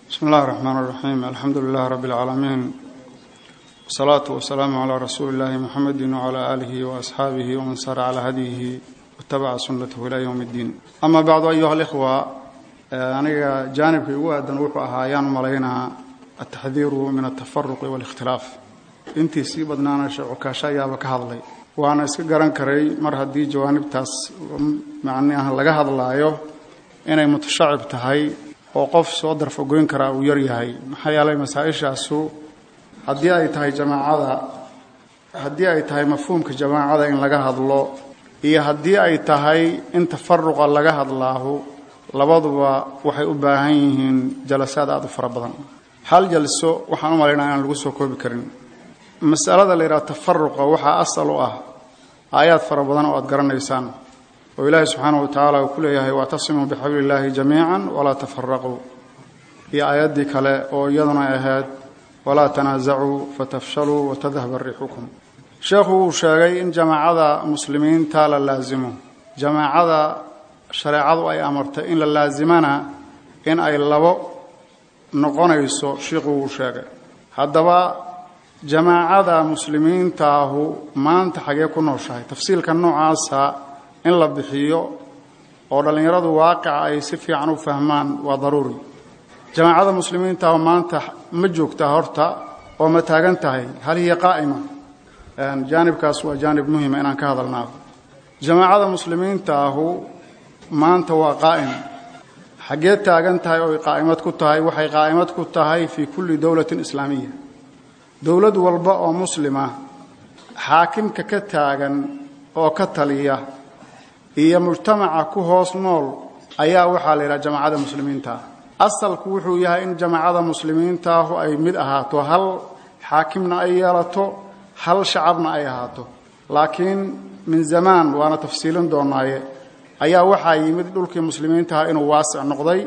bismi اllahi الرحmn الرaxيim alxamdu lilah rab اlcaalamiin wsalaatu wasalaamu calaa rasuuli اllahi muxamedi wcalaa aalihi waasxaabihi waman sara calaa hadyihi watabaca sunnatahu ilaa yowm اddiin ama bacdu ayuha alikhwa aniga jaanibkii ugu aadan wuxuu ahaa ayaan u malaynaa altaxdiiru min altafaruqi wاlikhtilaaf intii sii badnaana sheecukaasho ayaaba ka hadlay waana iska garan karay mar haddii jawaanibtaas macnaha laga hadlaayo inay mutashacib tahay oo qof soo darfagoyn karaa uu yar yahay maxaa yeelay masaa-ishaasu haddii ay tahay jamaacada haddii ay tahay mafhuumka jamaacada in laga hadlo iyo haddii ay tahay in tafaruqa laga hadlaahu labaduba waxay u baahan yihiin jalasaad aada u fara badan hal jalso waxaan u malaynaa inaan lagu soo koobi karin masalada la yidhaha tafaruqa waxaa asal u ah aayaad fara badan oo aad garanaysaan oo ilaahi subxaanahu watacaala uu ku leeyahay waactasimuu bixabli illaahi jamiican walaa tafaraquu iyo aayaddii kale oo iyaduna ahayd walaa tanaasacuu fatafshaluu watadhaba riixukum sheekhu wuu sheegay in jamaacada muslimiinta la laasimo jamaacada shareecadu ay amartay in la laasimana in ay labo noqonayso shiikhuu wuu sheegay haddaba jamaacada muslimiintaahu maanta xagee ku nooshahay tafsiilka noocaasa in la bixiyo oo dhallinyaradu waaqica ay si fiican u fahmaan waa daruuri jamaacada muslimiintaahu maanta ma joogtaa horta oo ma taagan tahay hal hiya qaa'ima jaanibkaas waa jaanib muhima inaan ka hadalnaa jamaacada muslimiintaahu maanta waa qaa'im xaggee taagan tahay oo ay qaa'imad ku tahay waxay qaa'imad ku tahay fii kulli dowlatin islaamiya dowlad walba oo muslima xaakimka ka taagan oo ka taliya iyo mujtamaca ku hoos nool ayaa waxaa la yidhaha jamaacada muslimiintaah asalku wuxuu yahay in jamaacada muslimiintaahu ay mid ahaato hal xaakimna ay yeelato hal shacabna ay ahaato laakiin min zamaan waana tafsiilin doonaaye ayaa waxaa yimid dhulkii muslimiintaha inuu waasic noqday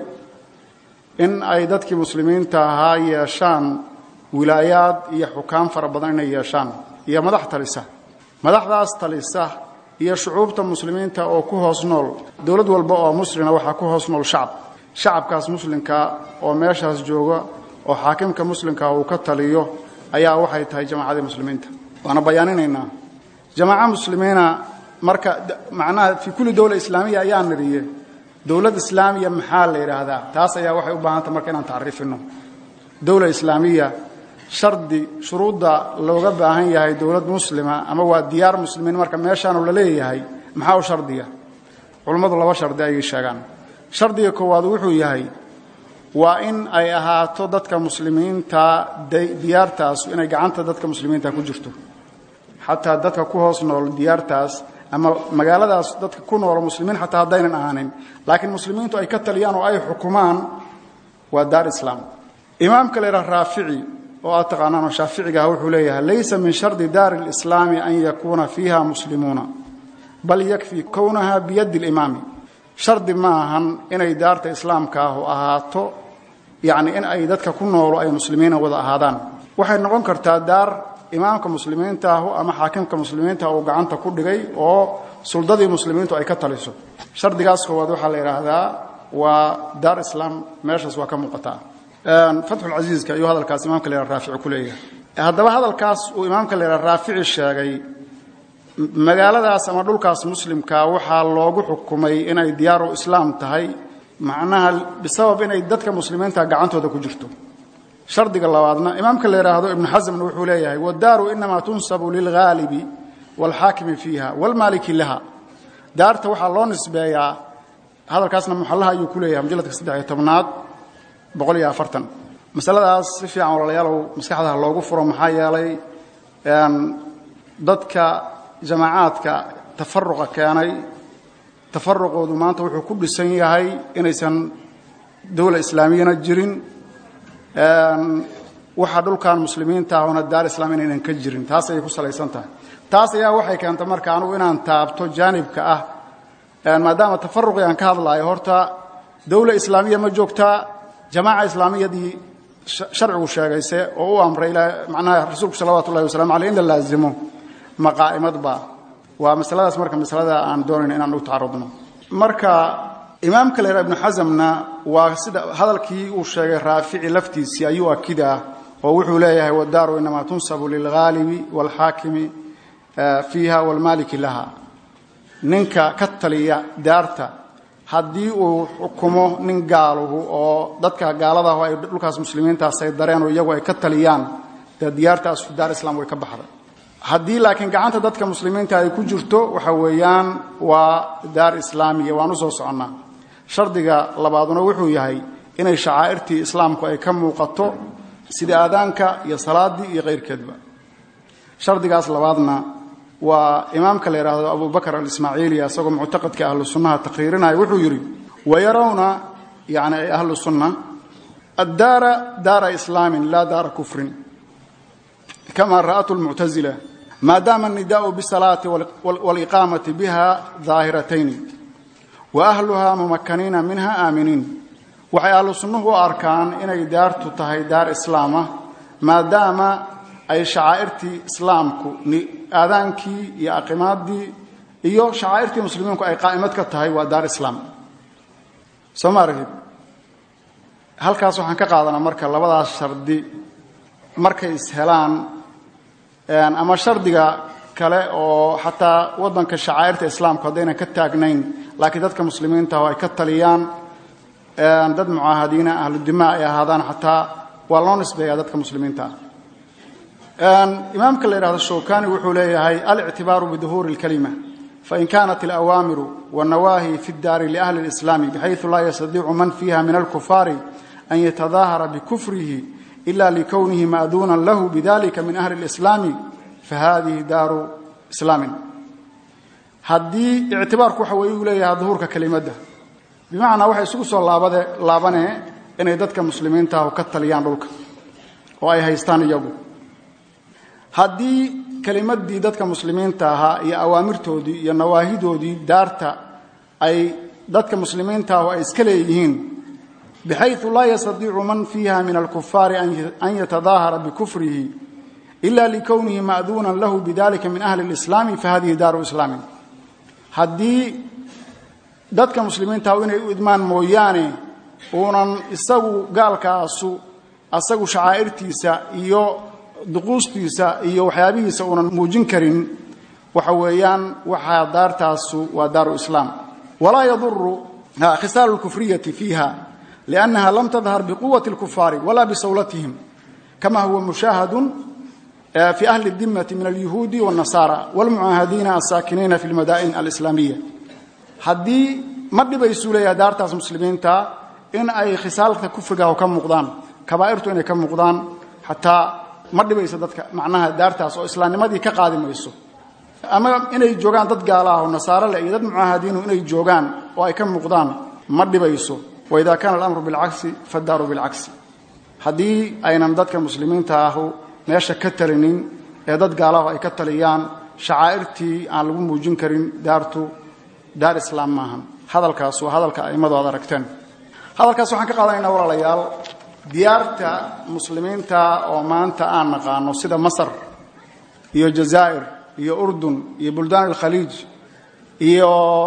in ay dadkii muslimiinta ahaa yeeshaan wilaayaad iyo xukaam fara badan inay yeeshaan iyo madax talisa madaxdaas talisa iyo shucuubta muslimiinta oo ku hoos nool dowlad walba oo muslina waxaa ku hoos nool shacab shacabkaas muslimka oo meeshaas jooga oo xaakimka muslimka uu ka taliyo ayaa waxay tahay jamaacadii muslimiinta waana bayaaninaynaa jamaaca muslimiina marka macnaha fii kulli dowla islaamiya ayaa nidhiye dowlad islaamiya maxaa la yidhaahdaa taas ayaa waxay u baahantah marka inaan tacriifino dowla islaamiya shardi shuruudda looga baahan yahay dowlad muslima ama waa diyaar muslimiin marka meeshaanu la leeyahay maxaa u shardiya culummadu laba shardi ayay sheegaan shardiga koowaad wuxuu yahay waa in ay ahaato dadka muslimiinta diyaartaas inay gacanta dadka muslimiinta ku jirto xataa dadka ku hoos nool diyaartaas ama magaaladaas dadka ku noolo muslimiin xataa haddaynan ahaanin laakiin muslimiintu ay ka taliyaan oo ay xukumaan waa daar islaam imaamka la yidhaha raafici oo aad taqaanaan oo shaaficigaah wuxuu leeyahay laysa min shardi daari اlislaami an yakuuna fiiha muslimuuna bal yakfii kownaha biyaddi اlimaami shardi ma ahan inay daarta islaamka ahu ahaato yacni in ay dadka ku noolo ay muslimiina wada ahaadaan waxay noqon kartaa daar imaamka muslimiinta ahu ama xaakimka muslimiinta uu gacanta ku dhigay oo suldadii muslimiintu ay ka taliso shardigaas koowaad waxaa la yidhaahdaa waa daar islaam meeshaas waa ka muuqataa fatxulcasiiska ayuu hadalkaas imaamka la yidhaha raafici ku leeyahay haddaba hadalkaas uu imaamka la yidhaha raafici sheegay magaaladaas ama dhulkaas muslimka waxaa loogu xukumay inay diyaaru islaam tahay macnaha bisabab inay dadka muslimiinta gacantooda ku jirto shardiga labaadna imaamka la yidhaahdo ibnu xasamna wuxuu leeyahay waddaaru inamaa tunsabu lilghaalibi waalxaakimi fiiha waalmaaliki laha daarta waxaa loo nisbeeyaa hadalkaasna muxallaha ayuu ku leeyahay mujalladka saddex iyo tobnaad boqol iyo afartan masaladaas si fiican walaalayaalow maskaxdaha loogu furo maxaa yeelay dadka jamaacaadka tafaruqa keenay tafaruqoodu maanta wuxuu ku dhisan yahay inaysan dowla islaamiyana jirin waxa dhulkan muslimiinta ahuna daar islaam inaynan ka jirin taas ayay ku salaysan tahay taas ayaa waxay keentay marka anugu inaan taabto jaanibka ah maadaama tafaruqii aan ka hadlaayo horta dowla islaamiya ma joogtaa jamaaca islaamiyadii sharcigu sheegayse oo u amray macnaha rasuulku salawatu ullahi wasalamu aleyh in la laazimo maqaa'imadba waa masaladaas marka masalada aan doonayno inaan u tacarudno marka imaamka la yidhaha ibnu xasamna waa sida hadalkii uu sheegay raafici laftiisii ayuu akidaa oo wuxuu leeyahay wadaaru inamaa tunsabu lilghaalibi waalxaakimi fiiha waalmaaliki laha ninka ka taliya daarta haddii uu xukumo nin gaaluhu oo dadka gaaladahu ay dhulkaas muslimiintaas ay dareen oo iyagu ay ka taliyaan dee diyaartaas daar islaam way ka baxday haddii laakiin gacanta dadka muslimiinta ay ku jirto waxa weeyaan waa daar islaamiya waan u soo soconnaa shardiga labaaduna wuxuu yahay inay shacaa'irtii islaamku ay ka muuqato sida aadaanka iyo salaaddii iyo kayrkeedba shardigaas labaadna waa imaamka la yidhaahdo abubakr alismaaciiliya isagoo muctaqadka ahlu sunnaha taqriirinaya wuxuu yidhi wayarawna yani ay ahlu sunna addaara daara islaamin laa daara kufrin kama ra'atu lmuctazila maadaama annidaau bisalaati waliqaamati biha daahiratayni wa ahluha mumakaniina minha aaminiin waxay ahlu sunnuhu u arkaan inay daartu tahay daar islaama maadaama ay shacaa'irtii islaamku aadaankii iyo aqimaadii iyo shacaa'irtii muslimiinku ay qaa'imad ka tahay waa daar islaam soo ma aragtid halkaas waxaan ka qaadanaa marka labadaas shardi markay ishelaan ama shardiga kale oo xataa waddanka shacaa'irta islaamku haddaynan ka taagnayn laakiin dadka muslimiinta oo ay ka taliyaan dad mucaahadiina ahludimaa ay ahaadaan xataa waa loo nisbeeyaa dadka muslimiinta ah imaamka la yidhahdo shawkani wuxuu leeyahay alictibaaru biduhuuri اlkalima fain kanat alawaamiru wاnnawaahi fi اdaari liahli اlislaami bxayثu laa yastadiicu man fiiha min alkufaari an yatadaahara bikufrihi ila likownihi ma'duunan lahu bidalika min ahli اlislaami fahadihi daaru islaamin haddii ictibaarku waxa weeye uu leeyahay duhuurka kelimadda bimacnaa waxay isugu soo laabade laabanee inay dadka muslimiintaah ka taliyaan dhulka oo ay haystaan iyagu haddii kelimadii dadka muslimiinta ahaa iyo awaamirtoodii iyo nawaahidoodii daarta ay dadka muslimiintaahu ay iska leeyihiin bixayu laa yastadiicu man fiiha min alkufaari an yatadaahara bikufrihi ila likownihi ma'duunan lahu bidalika min ahli اlislaami fahadihi daaru islaamin haddii dadka muslimiintahu inay u idmaan mooyaane uunan isagu gaalkaasu asagu shacaa'irtiisa iyo duquustiisa iyo waxyaabihiisa uunan muujin karin waxa weeyaan waxaa daartaasu waa daaru islaam walaa yaduru khisaalu اlkufriyati fiiha liannaha lam tadhar biquwati اlkufaari wala bisawlatihim kama huwa mushaahadun fi ahli اdimati min alyuhuudi wاnnasaara wاlmucaahadiina asaakiniina fi اlmadaa'in alislaamiya haddii ma dhibaysuu leeyahay daartaas muslimiinta in ay khisaalka kufrigaah ka muuqdaan kabaa'irtu inay ka muuqdaan xataa ma dhibayso dadka macnaha daartaas oo islaamnimadii ka qaadi mayso ama inay joogaan dad gaalaah oo nasaare leh iyo dad mucaahadiinu inay joogaan oo ay ka muuqdaan ma dhibayso waidaa kaana alamru bilcagsi fadaaru bilcagsi haddii aynan dadka muslimiinta ahu meesha ka talinin ee dad gaalaahu ay ka taliyaan shacaa'irtii aan lagu muujin karin daartu daar islaam maahan hadalkaas waa hadalka a'immadu aad aragteen hadalkaas waxaan ka qaadanaynaa walaalayaal diyaarta muslimiinta oo maanta aan naqaano sida masar iyo jazaa'ir iyo urdun iyo buldaan alkhaliij iyo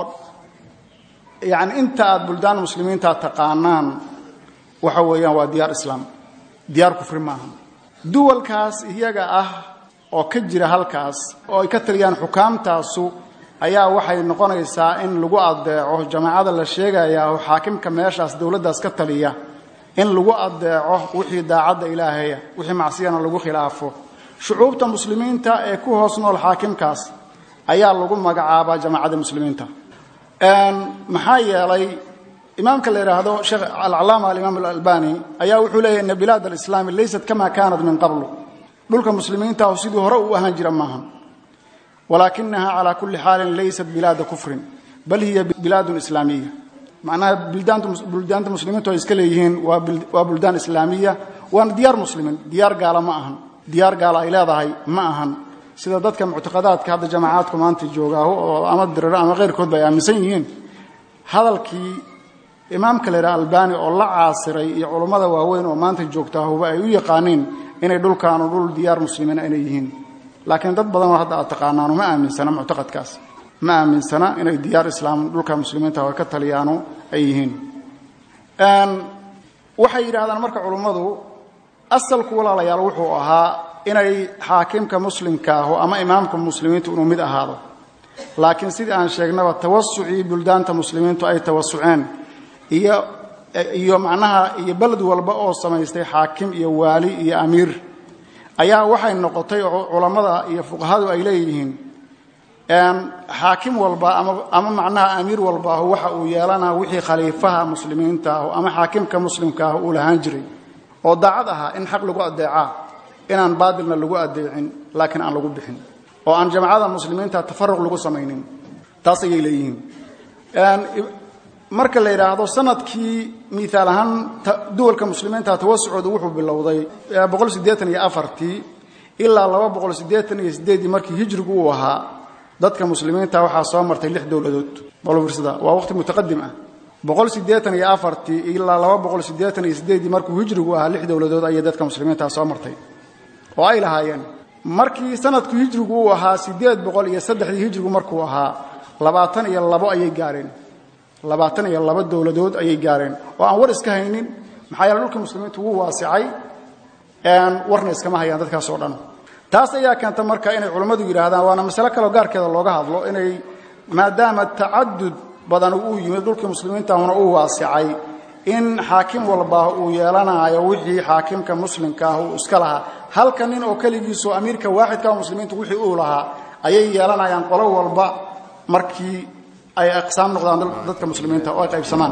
yacni inta aad buldaan muslimiinta taqaanaan waxa weeyaan waa diyaar islaam diyaar kufri maaha duwalkaas iyaga ah oo ka jira halkaas oo ay ka taliyaan xukaamtaasu ayaa waxay noqonaysaa in lagu adeeco jamaacada la sheegaya oo xaakimka meeshaas dowladdaas ka taliya in lagu adeeco wixii daacadda ilaahaya wixii macsiyana lagu khilaafo shucuubta muslimiinta ee ku hoos nool xaakimkaas ayaa lagu magacaabaa jamaacadda muslimiinta maxaa yeelay imaamka la yidhaahdo sheekh alcalaama alimaam alalbani ayaa wuxuu leeyahy ina bilaad alislaami laysat kama kaanat min qablu dhulka muslimiintahu sidii hore uu ahaan jira maaha walaakinaha calaa kulli xaalin laysat bilaada kufrin bal hiya bilaadun islaamiya macnaha buldaanta muslimiintu ay iska leeyihiin waa buldaan islaamiya waana diyaar muslimiin diyaar gaala ma ahan diyaar gaala ay leedahay ma ahan sida dadka muctaqadaadka hadda jamacaadku maanta joogaaho oo ama diriro ama keyrkoodba ay aaminsan yihiin hadalkii imaamka la yidhaha albani oo la caasiray iyo culummada waaweyn oo maanta joogtaahuba ay u yaqaaniin inay dhulkaanu dhul diyaar muslimiina inay yihiin laakiin dad badanoo hadda aad taqaanaanu ma aaminsana muctaqadkaas ma aaminsana inay diyaar islaam dhulka muslimiinta oo ka taliyaano ay yihiin waxay yidhaahdaan marka culummadu asalku walaalayaal wuxuu ahaa inay xaakimka muslimka aho ama imaamka muslimiintu inuu mid ahaado laakiin sidii aan sheegnaba tawasucii buldaanta muslimiintu ay tawasuceen iyo iyo macnaha iyo beled walba oo samaystay xaakim iyo waali iyo amiir ayaa waxay noqotay culammada iyo fuqahadu ay leeyihiin xaakim walba ama macnaha amiir walba ah waxa uu yeelanaa wixii khaliifaha muslimiinta ah ama xaakimka muslimka ah uu lahaan jiray oo daacad ahaa in xaq lagu adeecaa inaan baadilna lagu adeecin laakiin aan lagu bixin oo aan jamacada muslimiinta tafaruq lagu samaynin taas ayay leeyihiin marka la yidhaahdo sanadkii miaal ahaan duwalka muslimiinta tawasucoodu wuxuu bilowday ii ilaa markii hijrigu uu ahaa dadka muslimiinta waxaa soo martay lix dowladood balfirsada waa waqti mutaqadim ah ilaa markuu hijrigu ahaa lix dowladood ayay dadka muslimiinta soo martay oo ay lahaayeen markii sanadku hijrigu uu ahaa sideed boqol iyo saddexdii hijrigu markuu ahaa labaatan iyo labo ayay gaareen labaatan iyo labo dowladood ayay gaareen oo aan war iska haynin maxaa yeele dhulkii muslimiintu wuu waasicay warna iskama hayaan dadkaasoo dhan taas ayaa keenta marka inay culammadu yidhaahdaan waana masale kaleo gaarkeeda looga hadlo inay maadaama tacadud badan uu yimid dhulkii muslimiintahuna uu waasicay in xaakim walba uu yeelanaayo wixii xaakimka muslimka ah uu iska lahaa halka nin oo keligiisu amiirka waaxidka muslimiintu wixii uu lahaa ayay yeelanayaan qolo walba markii ay aqsaam noqdaan dadka muslimiinta oo ay qaybsamaan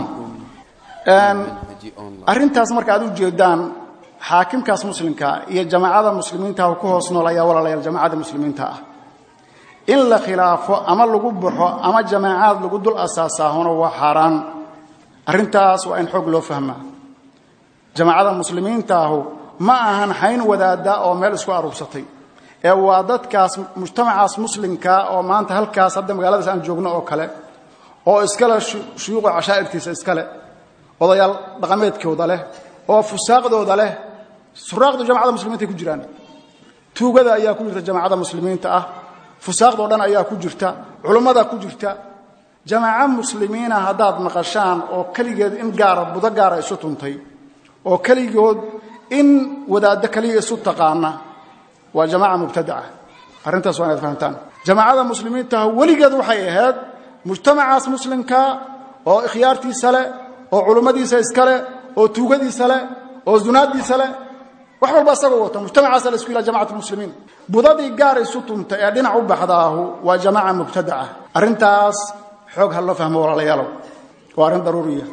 arrintaas marka aad u jeedaan xaakimkaas muslimka iyo jamaacada muslimiinta ku hoos nool ayaa walaalayaal jamaacada muslimiinta ah in la khilaafo ama lagu baxo ama jamaacaad lagu dul asaasaahuna waa xaaraan arrintaas waa in xoog loo fahmaa jamaacada muslimiintaahu ma ahan xayn wadaada oo meel isku aruursatay ee waa dadkaas mujtamacaas muslimkaa oo maanta halkaas hadda magaaladaas aan joogno oo kale oo iskale shuyuuqa cashaa'irtiisa iskale odayaal dhaqameedkooda leh oo fusaaqdooda leh suraaqdu jamacada muslimiinta ay ku jiraan tuugada ayaa ku jirta jamaacada muslimiinta ah fusaaqdoo dhan ayaa ku jirta culummada ku jirta jamaaco muslimiina haddaad maqashaan oo keligeed in gaara budo gaara isu tuntay oo keligood in wadaaddo keliya isu taqaana waa jamaaca mubtadaca arrintaas waa inaad fahamtaan jamaacada muslimiintaah weligeed waxay ahayd mujtamacaas muslimka oo ikhyaartiisa leh oo culummadiisa iskale oo tuugadiisa leh oo zunaaddiisa leh wax walba isagoo wata mujtamacaasa la isku yidhaha jamacat muslimiin budadii gaar isu tunta ee dhinac u baxdaahu waa jamaaca mubtadaca arrintaas xoog ha loo fahmo walaalayaalow waa arrin daruuriya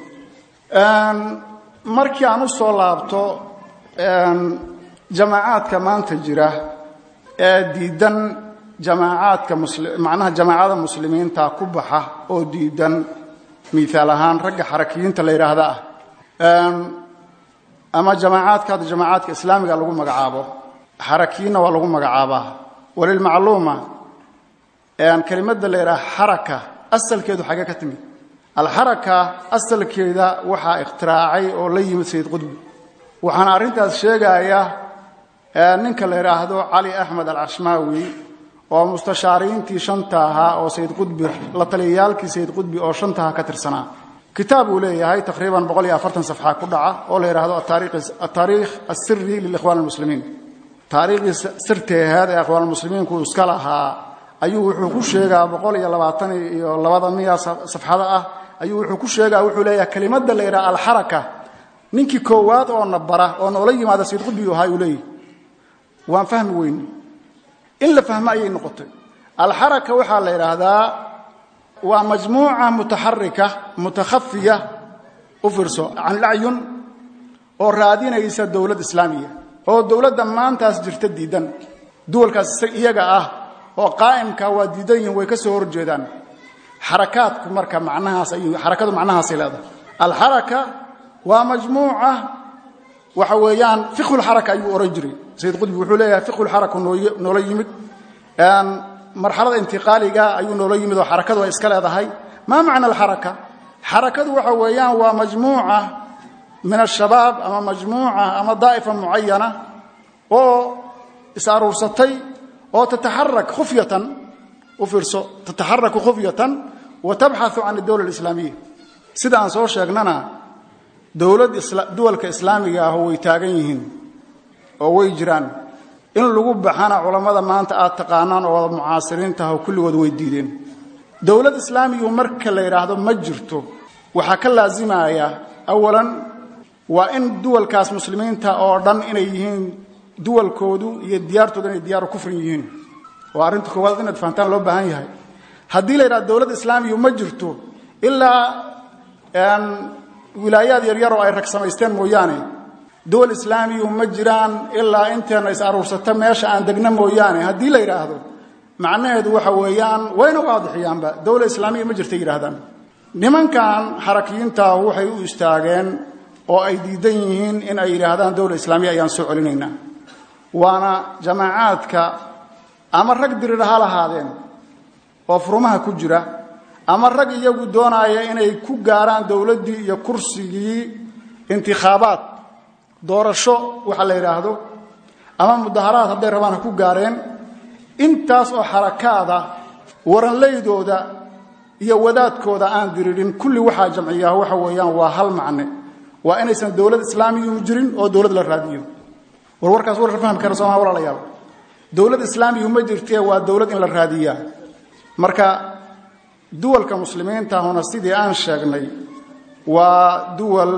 markii aan u soo laabto jamaacaadka maanta jira ee diidan jamaacaadka macnaha jamaacada muslimiinta ku baxa oo diidan miaal ahaan ragga xarakiyiinta la yidhaahda ah ama jamaacaadka hadda jamaacaadka islaamiga lagu magacaabo xarakiyiinna waa lagu magacaabaa walilmacluuma kelimadda la yidhaha xaraka asalkeedu xagee ka timid alxaraka asalkeeda waxaa ikhtiraacay oo la yimid sayid qudbi waxaana arrintaas sheegaya ninka la yidhaahdo cali axmed alcashmaawi oo mustashaariintii shanta ahaa oo sayid qudbi la taliyayaalkii sayid qudbi oo shantaha ka tirsanaa kitaab uu leeyahay taqriiban boqol iyo afartan safxa ku dhaca oo la yidhaahdo ataariikh asiri lilikhwaan almuslimiin taariikhdii sirteeheed ee ikhwaanulmuslimiinku iska lahaa ayuu wuxuu ku sheegaa boqol iyo labaatan iyo labada miya safxada ah ayuu wuxuu ku sheegaa wuxuu leeyahay kelimadda la yidhaha alxaraka ninkii koowaad oo na bara oo noola yimaada sayid qudbi ahaa uu leeyahy waan fahmi weyne in la fahmo ayay noqotay alxaraka waxaa la yidhaahdaa waa majmuuca mutaxarika mutakhafiya u fiirso can ilacyun oo raadinaysa dowlad islaamiya oo dowladda maantaas jirta diidan duwalkaas iyaga ah oo qaa'imka waa diidan yihin way ka soo horjeedaan xarakaadku marka macnahaas ay xarakadu macnahaasay leedahay alxaraka waa majmuuca waxa weeyaan fiqhulxaraka ayuu ohan jiray sayid qudbi wuxuu leeyahay fiqhulxaraka noola yimid marxalada intiqaaliga ayuu noola yimid oo xarakadu ay iska leedahay maa macna alxaraka xarakadu waxa weeyaan waa majmuuca min ashabaab ama majmuuca ama daa'ifa mucayana oo is aruursatay oo tataxarak khufyatan u fiirso tataxaraku khufyatan wa tabxau can adowla alislaamiya sida aan soo sheegnana dowlad duwalka islaamiga ah way taagan yihiin oo way jiraan in lagu baxana culammada maanta aad taqaanaan oo wada mucaasiriintaah oo kulligood way diideen dowlad islaamigu marka la yidhaahdo ma jirto waxaa ka laasimaya awalan waa in duwalkaas muslimiinta oo dhan inay yihiin duwalkoodu iyo diyaartoodu inay diyaaru kufrin yihiin waa arrinta koowaad inaad fahantaan loo baahan yahay haddii la yidhahdo dowlad islaamigu ma jirto ilaa wilaayaad yaryar oo ay rag samaysteen mooyaane dowal islaamiyu ma jiraan ilaa inteenna is aruursato meesha aan degno mooyaane haddii la yidhaahdo macnaheedu waxa weeyaan wayna waadixiyaanba dowla islaamiya ma jirta yidhahdaan nimankan xarakiyiintaah waxay u istaageen oo ay diidan yihiin in ay yidhaahdaan dowla islaamiya ayaan soo celinaynaa waana jamaacaadka ama rag dirir ha lahaadeen oo furumaha ku jira ama rag iyagu doonaaya inay ku gaaraan dowladdii iyo kursigii intikhaabaad doorasho waxa la yidhaahdo ama mudaharaad hadday rabaan ha ku gaareen intaas oo xarakaada waranlaydooda iyo wadaadkooda aan diriirin kulli waxaa jamciyaa waxa weeyaan waa hal macne waa inaysan dowlad islaamiyu jirin oo dowlad la raadiyo war warkaas war fahmi kara sooma walaalayaal dowlad islaamiyu ma jirtee waa dowlad in la raadiyaa marka duwalka muslimiintahuna sidii aan sheegnay waa duwal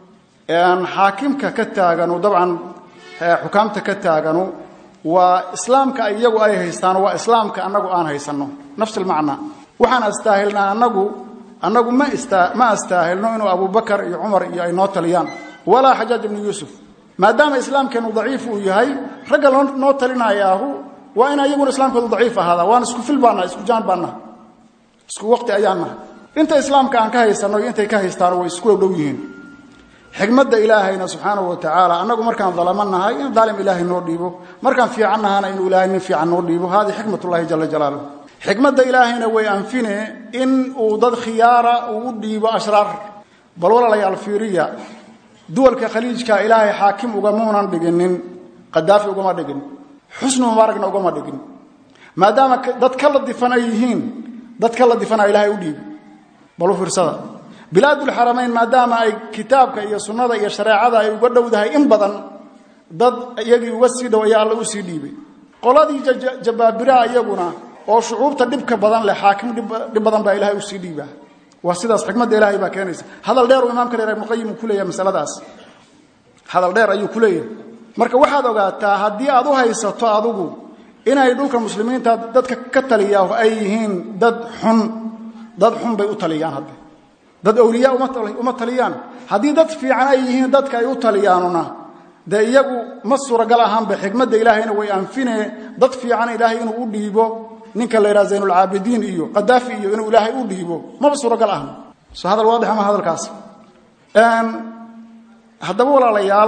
xaakimka ka taaganu dabcan xukaamta ka taaganu waa islaamka iyagu ay haystaan waa islaamka annagu aan haysanno nafs almacnaa waxaan astaahilnaa annagu annagu ma ma astaahilno inuu abubakar iyo cumar iyo ay noo taliyaan walaa xajaaj ibnu yuusuf maadaama islaamkeennu daciif uu yahay ragga noo talinayaahu waa in iyaguna islaamkoodu daciif ahaada waan isku fil baannaha isku jaan baannaha isku waqti ayaan nahay inta islaamka aan ka haysanno iyo intay ka haystaano way isku dhowdhow yihiin xikmadda ilaahayna subxaanahu wa tacaala annagu markaan dalamo nahay in daalim ilaahay noo dhiibo markaan fiican nahana inuu ilaahay nin fiican noo dhiibo haadii xikmatullahi jala jalaaluh xikmadda ilaahayna way anfine in uu dad khiyaara uu u dhiibo ashraar bal walaalayaal fiiriya duwalka khaliijka ilaahay xaakim ugamuunan dhiginin qadaafi ugama dhigin xusnu mubaaragna ugama dhigin maadaama dad ka la difan ay yihiin dad ka la difana ilaahay u dhiibi bal u fiirsada bilaadulxaramayn maadaama ay kitaabka iyo sunnada iyo shareecada ay uga dhowdahay in badan dad iyagii uga sii dhow ayaa alla u sii dhiibay qoladii jabaabiraha iyaguna oo shucuubta dhibka badan leh xaakim dhib badan baa ilahay usii dhiibaa waa sidaas xikmadda ilaahay baa keenaysa hadal dheer uu imaamka dheer ibnuqayim uu ku leeyahay masaladaas hadal dheer ayuu ku leeyahay marka waxaad ogaataa haddii aad u haysato adugu inay dhulka muslimiinta dadka ka taliyaa ay yihiin dad xun dad xun bay u taliyaan hadde dad awliya uma taliyaan haddii dad fiican ay yihiin dadka ay u taliyaanuna dee iyagu ma suuragal ahaanba xikmadda ilaahayna way anfine dad fiican ilaahay inuu u dhiibo ninka la yidhaha zaynulcaabidiin iyo qadaafi iyo inuu ilaahay u dhiibo maba suuragal ahna so hadal waadix ama hadalkaas haddaba walaalayaal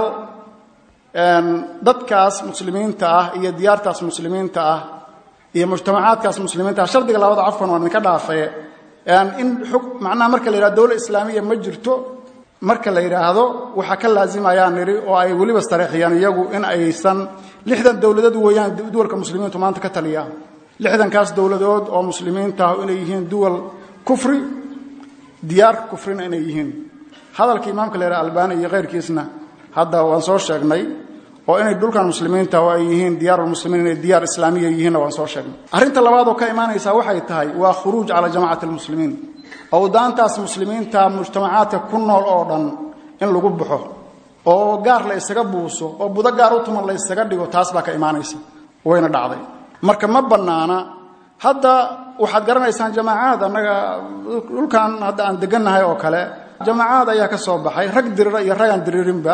dadkaas muslimiinta ah iyo diyaartaas muslimiinta ah iyo mujtamacaadkaas muslimiinta ah shardiga labada cafkan waan idinka dhaafee in macnaha marka la yidhahdo dowla islaamiya ma jirto marka la yidhaahdo waxaa ka laazimayaan nidhi oo ay weliba stareexiyaan iyagu in aysan lixdan dowladood weeyaan duwalka muslimiintu maanta ka taliyaan lixdankaas dowladood oo muslimiinta ah inay yihiin duwal kufri diyaar kufrina inay yihiin hadalka imaamka la yidhaha albani iyo keyrkiisna hadda waan soo sheegnay oo inay dhulkan muslimiinta oo ay yihiin diyaarulmuslimiin inay diyaar islaamiya yihiinna waan soo sheegnay arrinta labaad oo ka imaanaysaa waxay tahay waa khuruuj calaa jamacati almuslimiin owdaantaas muslimiinta mujtamacaadka ku nool oo dhan in lagu baxo oo gaar la ysaga buuso oo budo gaar u tuman la ysaga dhigo taas baa ka imaanaysa wayna dhacday marka ma bannaana hadda waxaad garanaysaan jamaacaad annaga dhulkan hadda aan degannahay oo kale jamaacaad ayaa ka soo baxay rag dirira iyo rag aan diriirinba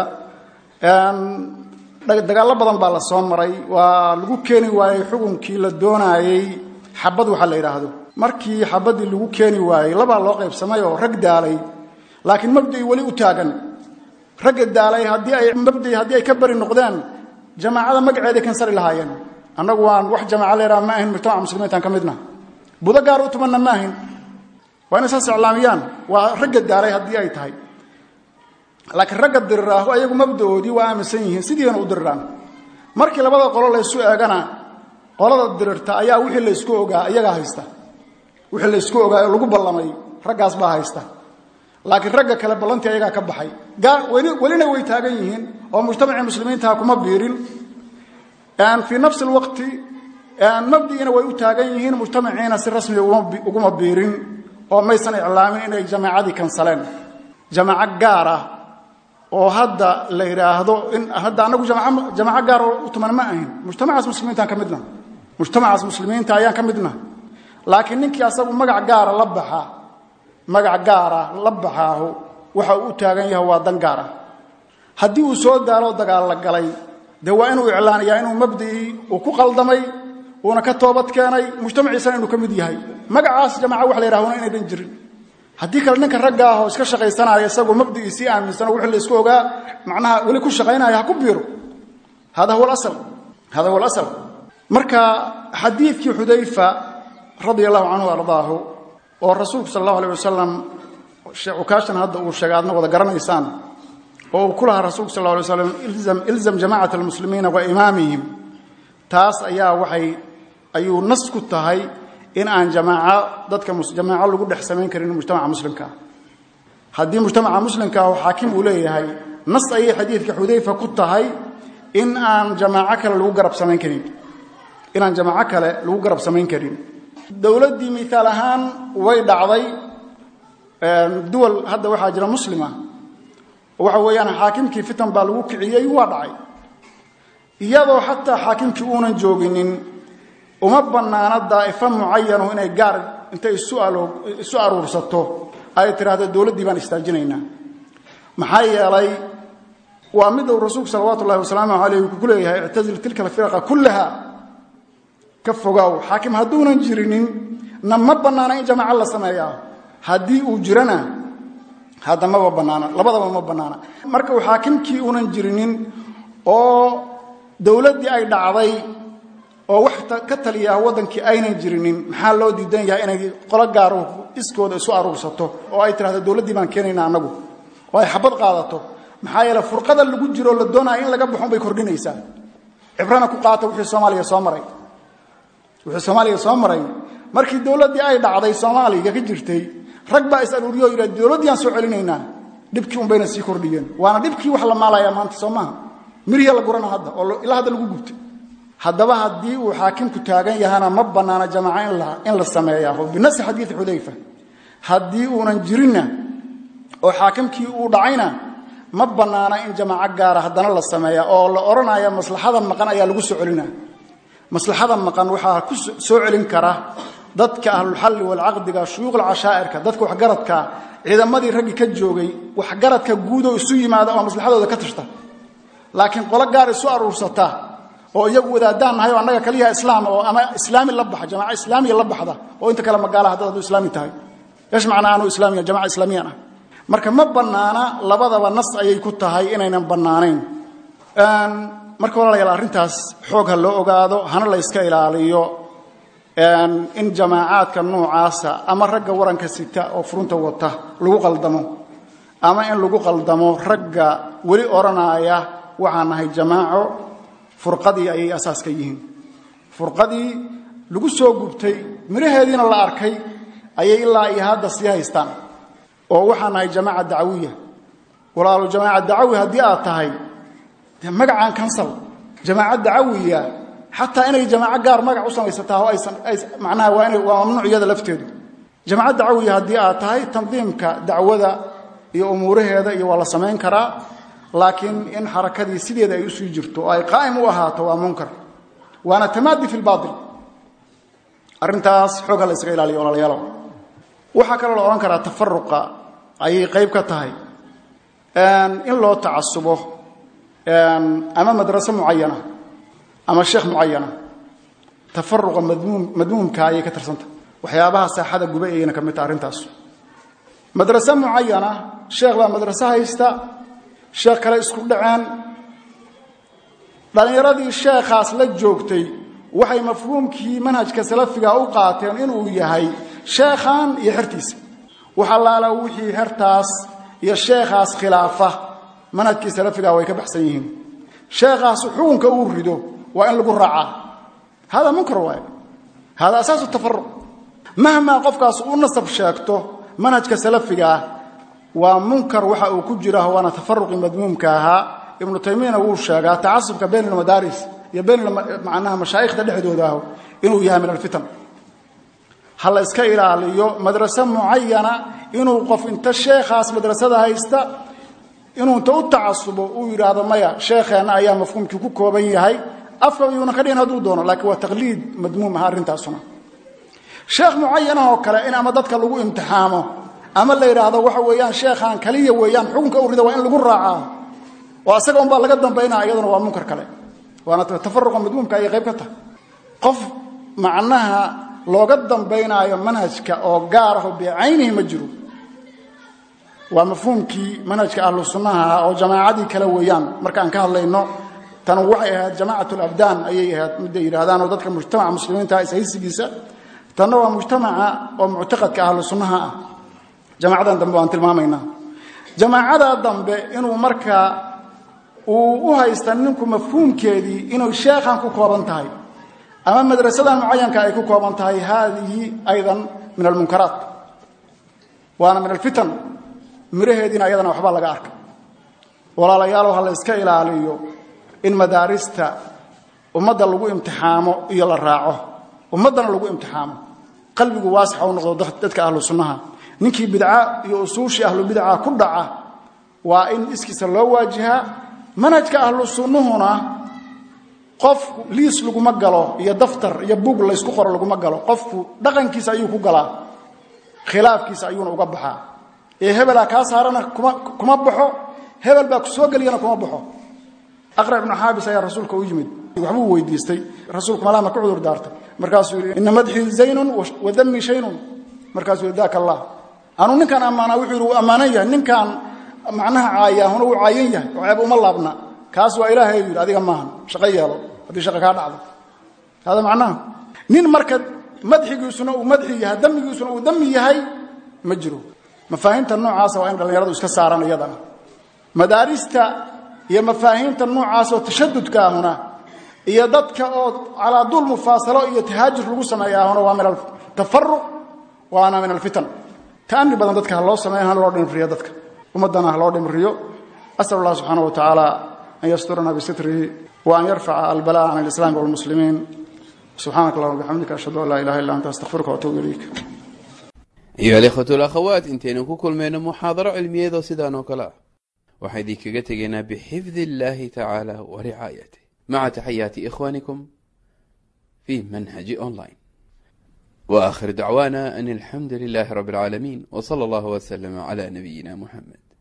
dagaallo badan baa la soo maray waa lagu keeni waayey xukunkii la doonaayey xabad waxa la yidhaahdo markii xabaddii lagu keeni waayey labaa loo qaybsamay oo rag daalay laakiin mabdii weli u taagan ragga daalay haddii ay mabdii haddii ay ka bari noqdeen jamaacada magaceeday kansari lahaayeen annagu waan wax jamaaca la yidhaha ma ahin mujtamaca muslimiintaan ka midna budo gaar u tumanna ma ahin waa inay saas iclaamiyaan waa ragga daalay haddii ay tahay laakiin ragga diriraahu ayagu mabdaoodii waa aaminsan yihiin sidiina u diriraan markii labada qolo laysu eegana qolada dirirta ayaa wixii laysku ogaa iyagaa haysta wixii laysku ogaa oo lagu ballamay raggaas baa haysta laakiin ragga kale ballantii ayagaa ka baxay welina way taagan yihiin oo mujtamacii muslimiintaha kuma biirin fii nafsi lwaqti mabdigiina way u taagan yihiin mujtamaciina si rasmi uguma biirin oo maysan iclaamin inay jamaacadii kansaleen jamaaco gaar ah oo hadda la yidhaahdo in hadda anagu jamaaco gaar oo u tuman ma ahin mujtamacaas muslimiintaan ka midna mujtamacaas muslimiinta ayaan ka midna laakiin ninkii asagu magac gaara la baxa magac gaara la baxaahu waxa uu u taagan yahay waa dan gaar ah haddii uu soo daaloo dagaalla galay dee waa inuu iclaaniyaa inuu mabdicii uu ku qaldamay uuna ka toobad keenay mujtamaciisana inuu ka mid yahay magacaas jamaca wax la yidhahuna inaynan jirin haddii kale ninka ragga ah oo iska shaqaysanaya isagoo mabdigiisii aaminsan oo wixii la isku ogaa macnaha weli ku shaqaynaya ha ku biiro hada huwa alasal hada huwa alasal marka xadiidkii xudayfa radia allahu canhu ardaahu oo rasuulku sala allahu alay wasalam cukaashan hadda uu sheegay aadna wada garanaysaan oo uu ku lahaa rasuulku sal alla alay slam ilzam jamacat almuslimiina wa imaamihim taas ayaa waxay ayuu nas ku tahay in aan jamaaco dadka jamaaco lagu dhex samayn karin mujtamaca muslimkaa haddii mujtamaca muslimkaa oo xaakim uu leeyahay nas ayay xadiidka xudayfa ku tahay in aan jamaaco kale lagu garab samayn karin inaan jamaaco kale lagu garab samayn karin dowladdii miaal ahaan way dhacday duwal hadda waxaa jira muslima waxa weeyaan xaakimkii fitan baa lagu kiciyey waa dhacay iyadoo xataa xaakimkii uunan jooginin uma bannaana daa'ifo mucayanu inay gaar intay isu aruursato ay tidhaahdo dowladdii baan istaajinaynaa maxaa yeelay waa mid uu rasuulku salawaatu ullahi wasalaamu calayh ku leeyahay ictazil tilka alfiraqa kullaha ka fogaaw xaakim hadduunan jirinin na ma bannaana in jamaaco la sameeyaa haddii uu jirana hadda maba bannaana labadaba ma bannaana marka uu xaakimkii uunan jirinin oo dowladdii ay dhacday oo wax ka taliyaa waddankii aynan jirinin maxaa loo diidan yahay inay qolo gaaro iskooda isu aruursato oo ay tidhahdo dowladdii baan keenayna annagu oo ay xabad qaadato maxaa yeele furqada lagu jiroo la doonaya in laga baxon bay kordhinaysaa cibrana ku qaata wixii soomaaliya soo maray wixii soomaaliya soo maray markii dowladdii ay dhacday soomaaliya ka jirtay rag baa is aruuriyo o yidhahd dowladdiiaan soo celinaynaa dhibkii un bayna sii kordhiyeen waana dhibkii wax la maalayaa maanta soo maaha miriya la gurana hadda oo ilaa hadda lagu gubtay haddaba haddii uu xaakimku taagan yahana ma bannaana jamaaco in la sameeyaa binasi xadiidi xudayfa haddii uunan jirinna oo xaakimkii uu dhacayna ma bannaana in jamaaco gaara haddana la sameeya oo la odhanaya maslaxada maqan ayaa lagu soo celina maslaxada maqan waxaa ku soo celin kara dadka ahlulxalli walcaqdiga shuyuuqul cashaa'irka dadka waxgaradka ciidamadii raggi ka joogay waxgaradka guudoo isu yimaada oo maslaxadooda ka tashta laakiin qolo gaar isu aruursata oo iyagu wadaadaan nahay oo annaga kaliyaha islaam oo ama islaami la baxa jamaaca islaamiya la baxda oo inta kale magaala haddad hadduu islaami tahay eesh macnaa anuu islaamiya jamaca islaamiyan ah marka ma bannaana labadaba nas ayay ku tahay inaynan bannaanayn marka walaalayaal arrintaas xoog ha loo ogaado hana la yska ilaaliyo in jamaacaadka noocaasa ama ragga waranka sita oo furunta wata lagu qaldamo ama in lagu qaldamo ragga weli odhanaya waxaan nahay jamaaco furqadii ayay asaas ka yihiin furqadii lagu soo gubtay miraheediina la arkay ayay ilaa iyo hadda sii haystaan oo waxaan nahay jamaaca dacwiya walaalo jamaaca dacawi haddii aad tahay dee magacaan kansal jamaaca dacawiya xataa inay jamaaco gaar magac u samaysataa oo aysan macnaha waa inay waa mamnuuc iyada lafteedu jamaaca dacawiya haddii aad tahay tandiimka dacwada iyo umuuraheeda iyo waa la samayn karaa laakiin in xarakadii sideeda ay usii jirto oo ay qaa'im u ahaato waa munkar waana tamaadi fi lbaail arrintaas xooga la ysaga ilaaliyo walaalayaalow waxaa kaloo la odhan karaa tafaruqa ayay qayb ka tahay in loo tacasubo ama madraso mucayana ama sheekh mucayana tafaruqa madmuumka ayay ka tirsantah waxyaabaha saaxada guba ayayna ka mid taha arrintaas madraso mucayana sheekh baa madraso haysta sheekh kale isku dhaceen dhallinyaradii sheekhaas la joogtay waxay mafhuumkii manhajka salafiga u qaateen inuu yahay sheekhan iyo xertiisa waxalaala wixii hertaas iyo sheekhaas khilaafa manhajkii salafiga way ka baxsan yihiin sheekhaas xukunka uu rido waa in lagu raacaa hada munkar waaye hada asaasu tafaruq mahmaa qofkaas u nasab sheegto manhajka salafiga ah waa munkar waxa uu ku jira waana tafaruqii madmuumka ahaa ibnu taymiyana wuu sheegaa tacasubka bayn almadaaris iyo bayn macnaha mashaayikhda dhexdooda ah inuu yahay min alfitan ha la iska ilaaliyo madraso mucayana inuu qof inta sheekhaas madrasada haysta inuu inta u tacasubo uu yidhaahdo maya sheekheenna ayaa mafhuumkii ku kooban yahay afka yuuna ka dhihin hadduu doono laakiin waa taqliid madmuum ah arrintaasuna sheekh mucayanah oo kale in ama dadka lagu imtixaamo ama la yidhaahdo waxa weeyaan sheekhaan kaliya weeyaan xukunka u rida waa in lagu raacaa oo asaga unbaa laga dambaynaa iyaduna waa munkar kale waana tafaruqa madmuumka ayay qayb ka tahay qof macnaha looga dambaynaayo manhajka oo gaar ah oo bicaynihi ma jiro waa mafhuumkii manhajka ahlu sunnaha ah oo jamaacadii kale weeyaan markaan ka hadlayno tan waxay ahayd jamaacat alabdaan ayay ahayd midday yidhaahdaan oo dadka mujtamaca muslimiinta ishaysigiisa tanna waa mujtamaca oo muctaqadka ahlu sunnaha ah jamaacadan dambe waan tilmaamaynaa jamaacada dambe inuu markaa uu u haysta ninku mafhuumkeedii inuu sheekhan ku kooban tahay ama madrasadan mucayanka ay ku kooban tahay haadihi aydan min almunkaraat waana min alfitan miraheediina ayadana waxbaa laga arka walaalayaalow ha la iska ilaaliyo in madaarista ummadda lagu imtixaamo iyo la raaco ummaddana lagu imtixaamo qalbigu waasixa u noqdo dadka ahlu sunnaha ninkii bidca iyo usuushii ahlu bidca ku dhaca waa in iskiisa loo waajihaa manhajka ahlu sunnuhuna qof liis laguma galo iyo daftar iyo bug laysku qoro laguma galo qofku dhaqankiisa ayuu ku galaa khilaafkiisa ayuuna uga baxaa ee hebelaa kaa saarana kuma baxo hebel baa ku soo geliyana kuma baxo aqra ibnu xaabis ayaa rasuulka u yimid waxbuu weydiistay rasuulku malaama ku cudur daartay markaasuu yidhi ina madxii zaynun wa dami shaynun markaasuu yidhi daaka allah anuu ninkaan ammaanaa wuxuu yidhi wuu ammaanan yahay ninkaan macnaha caayaahuna wuu caayan yahay oo ceeb uma laabna kaas waa ilaahay yidhi adiga maahan shaqo yeelo haddii shaqa kaa dhacdo hada macnaha nin marka madxigiisuna uu madxi yahay damigiisuna uu dami yahay ma jiro mafaahiimta noocaasa waa in dhallinyaradu iska saaraan iyadana madaarista iyo mafaahiimta noocaasoo tashadudka ahuna iyo dadka oo calaa duul mufaasalo iyo tahaajur lagu sameeya ahuna waa min altafaruq waana min alfitan ta'ani badan dadka ha loo sameeyo hana loo dhimriyo dadka ummaddana ha loo dhimriyo asal allah subxaana wa tacaala an yasturana bisitrihi wa an yarfaca albala'a can alislaami walmuslimiin subxaanaka allahuma bixamdika ashhadu an laa ilaha illa anta astaqfiruka waatuubu ilayk ayuha alikhwatu alakhawaat intaynu ku kulmayno muxaadaro cilmiyeedoo sidaan oo kale ah waxaa idinkaga tegaynaa bixifdi illaahi tacaala wa ricaayatih maca taxayaati ikhwaanikum fi manhaji online wa aakhir dacwaana an alxamdu lilahi rabbi alcaalamiin w sala allahu wslama cla nabiyina muxamed